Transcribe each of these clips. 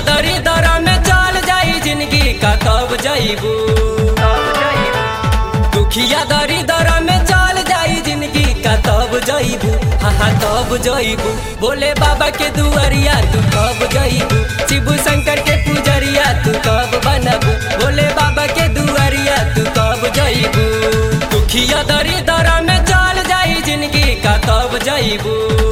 दरी दरा में चल जाई जिंदगी का कब जाइबू दुखिया दरी दरा में चल जाई जिंदगी का तब जाइबू हाँ हाँ तब जाइबू बोले बाबा के दुआरिया तू कब जाइबू शिव शंकर के पुजरिया तू कब बनबू बोले बाबा के दुआरिया तू कब जाइबू दुखिया दरी दरा में चल जाई जिंदगी का तब जाइबू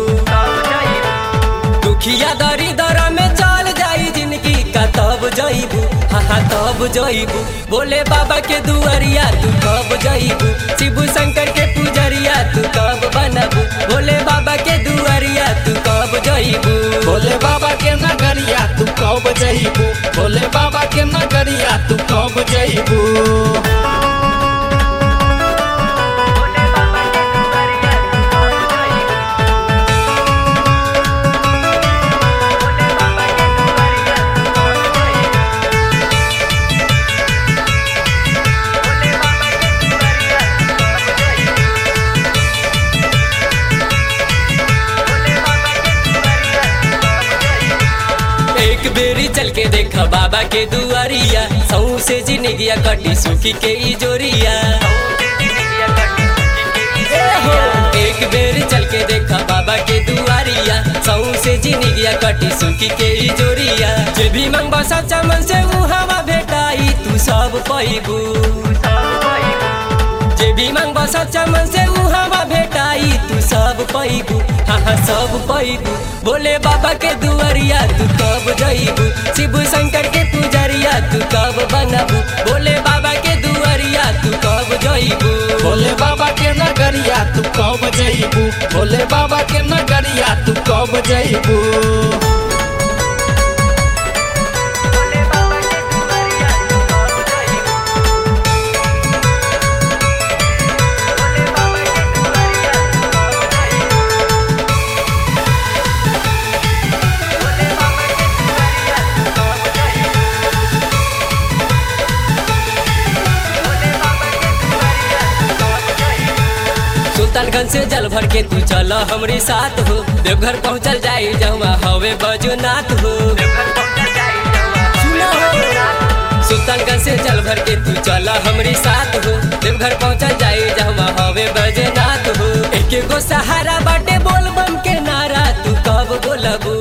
दुखिया दरी दरा में चल जाई जिंदगी का तब जाइबू हाँ हाँ तब जाइबू बोले बाबा के दुआरिया तू कब जाइबू शिव शंकर के पुजरिया तू कब बनबू बोले बाबा के दुआरिया तू कब जाइबू भोले बाबा के नगरिया तू कब जइबू भोले बाबा के नगरिया तू कब जइबू एक बेरी चल के देखा बाबा के दुआरिया सऊ से जिंदगिया कटी सुखी के ई जोरिया एक बेर चल के देखा बाबा के दुआरिया सऊ से जिंदगिया कटी सुखी के ई जोरिया जे भी मंगबा सच्चा मन से ऊ हवा भेटाई तू सब पैबू जे भी मंगबा सच्चा मन से ऊ हवा भेटाई तू सब पैबू हाँ हाँ सब पैबू बोले बाबा के दुआरिया तू कब जइबू शिव शंकर के पुजरिया तू कब बनबू बोले बाबा के दुआरिया तू कब जइबू भोले बाबा के नगरिया तू कब जइबू भोले बाबा के नगरिया तू कब जइबू सुल्तानगंज से जल भर के तू चल हमरे साथ हो देवघर पहुँचल जाई जमा हवे बजुनाथ हो सुना हो। सुल्तानगंज से जल भर के तू चल हमरे साथ हो देवघर पहुँचल जाई जमा हवे बजुनाथ हो एक गो सहारा बाटे बोल बम के नारा तू कब बोलबू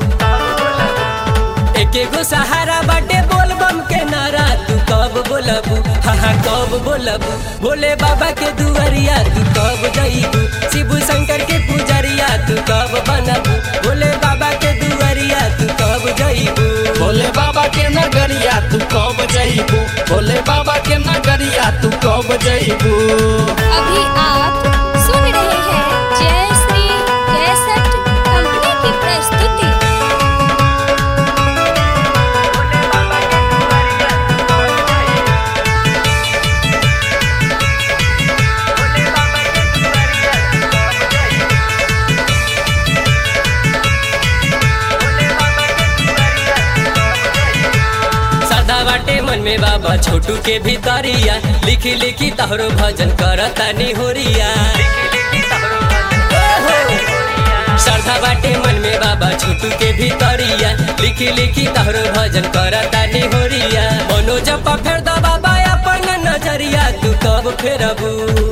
एक गो सहारा बाटे बोल बम के नारा तू कब बोलबू हाँ हाँ कब बोलबू भोले बाबा के दुआरिया तू कब जइबू शिव शंकर के पुजरिया तू कब बनबू भोले बाबा के दुआरिया तू कब जइबू भोले बाबा के नगरिया तू कब जइबू भोले बाबा के नगरिया तू कब जइबू अभी आप सुन रहे हैं जय श्री कैसेट कंपनी की प्रस्तुति सदा बाटे मन में बाबा छोटू के भीतरिया लिखी लिखी तहरो भजन करता निहोरिया श्रद्धा बाटे मन में बाबा छोटू के भीतरिया लिखी लिखी तहरो भजन करता निहोरिया मनोज पा फेर दा बाबा अपन नजरिया तू कब फेरबू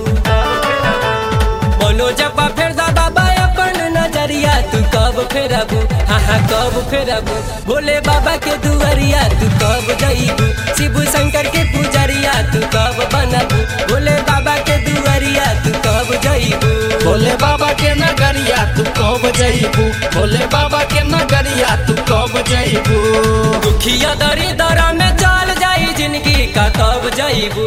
मनोज पा फेर दा बाबा अपन नजरिया तू कब फेरबू हाँ हाँ कब फेरबू भोले बाबा के दुआरिया तू कब जइबू शिव शंकर के पुजरिया तू कब बनबू भोले बाबा के दुआरिया तू कब जइबू भोले बाबा के नगरिया तू कब जइबू भोले बाबा के नगरिया तू कब जइबू दुखिया दरी दरा में चल जाई जिंदगी का कब जइबू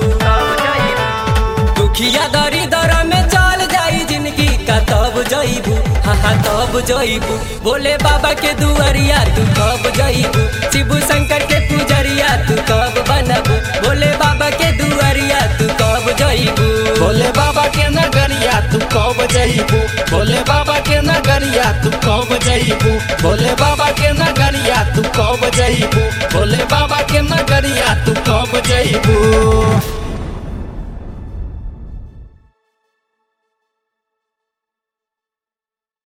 दुखिया दरी दरा में चल जाई जिंदगी का तब जइबू हाँ हाँ तब जइबू बोले बाबा के दुआरिया तू कब जइबू शिव शंकर के पुजरिया तू कब बनबू बोले बाबा के दुआरिया तू कब जइबू भोले बाबा के नगरिया तू कब जइबू भोले बाबा के नगरिया तू कब जइबू भोले बाबा के नगरिया तू कब जइबू भोले बाबा के नगरिया तू कब जइबू